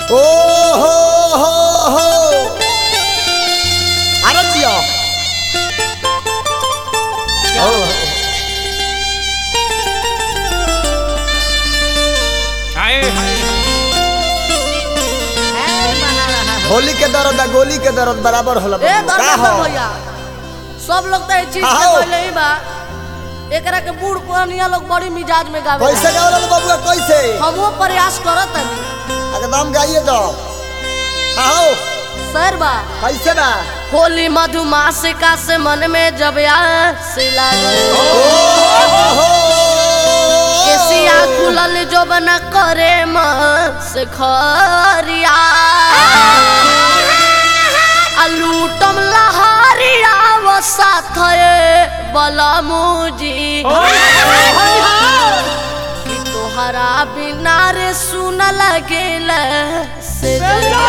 ओ हो हो हो अरे जियो ओ, हाय हाय होली के दर्द आ गोली के दर्द बराबर होला ए का धर्मेंद्र हो भैया सब लोग तो ये चीज हाँ, के हो। कहले ही बा एकरा के बूढ़ पुरानिया लोग बड़ी मिजाज में गावे कैसे गावल बबुआ कैसे हमो प्रयास करत हनी एकदम गाइए तो आओ सर बा कैसे बा होली मधुमासिका से मन में जब आस लागल ओ हो केसिया खुलल जो बना करे मस खरिया आ लूटम लहरिया वो साथ बलमुजी कि तोहरा बिना रे सुन लगेल से दरिया।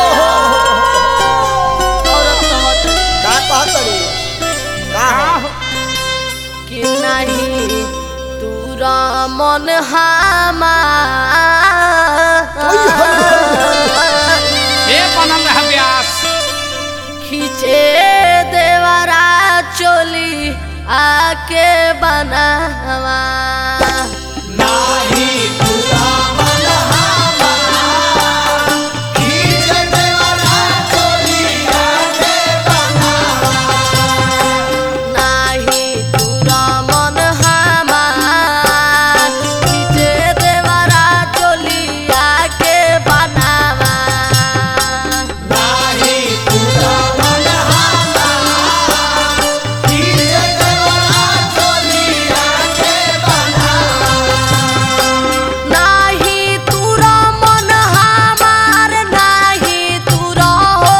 औरत कहत का कहत रे का हो कि नहीं तूरा मन हमार ए बनल रह व्यास खींचे देवरा चोली आके बनावा नाही तूरा मन हमार खींचे देवरा चोली आके बनावा नाही तूरा मन हमार नाही तूरा हो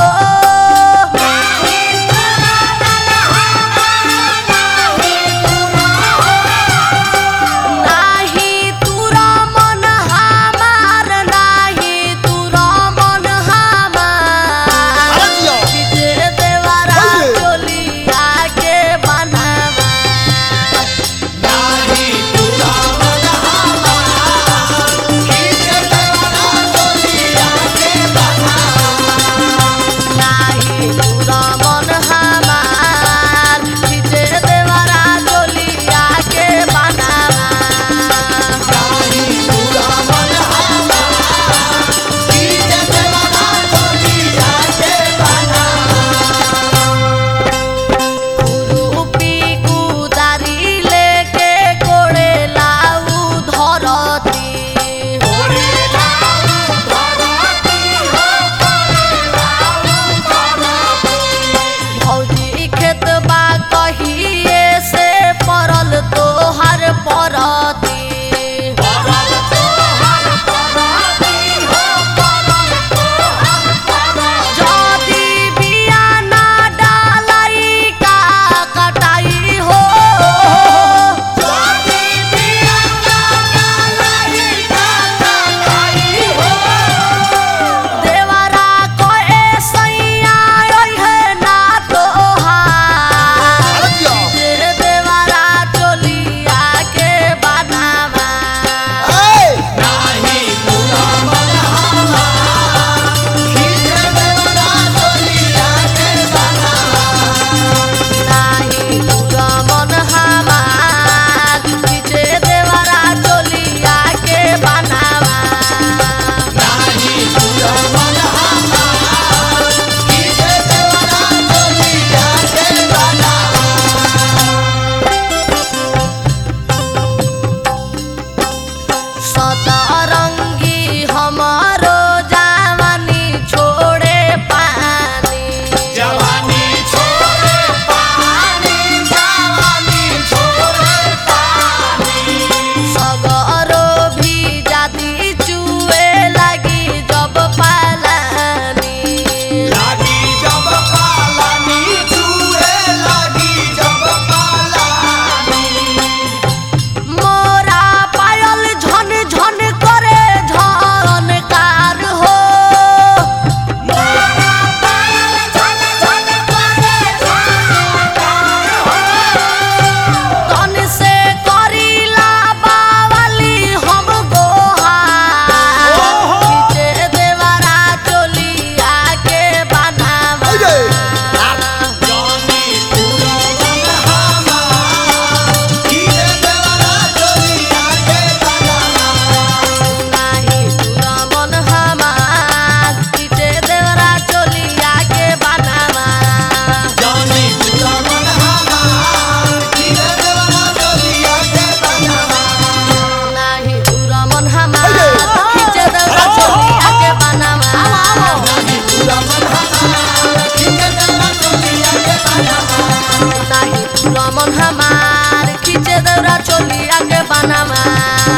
नाही तूरा मन हमार नाही तूरा मन हमार अरे जियो खींचे देवरा ओये। चोली आके बनावा नाही तूरा मन हमार खींचे देवरा चोली आके बनावा खुरुपी कुदारी लेके कोड़े लाऊ धरती भौजी खेत बा कहिए से पड़ल तोहर परती जदी बिया ना डालाई का कटाई हो देवरा कोए सैया ओइ है ना तोहार अरे जियो तेरे देवरा चोलिया के बनावा ए नाही तूरा मन हमार खींचे देवरा चोलिया के बनावा सतरंगी हमारो जवानी छोड़े पानी जवानी छोड़े पानी जवानी छोड़े पानी सगरो भी जाती चुए लगी जब पालानी लागी जब पालानी छुए लागी जब पालानी मोरा पायल झन झन करे हमार खींचे दौरा चोलिया के बनवा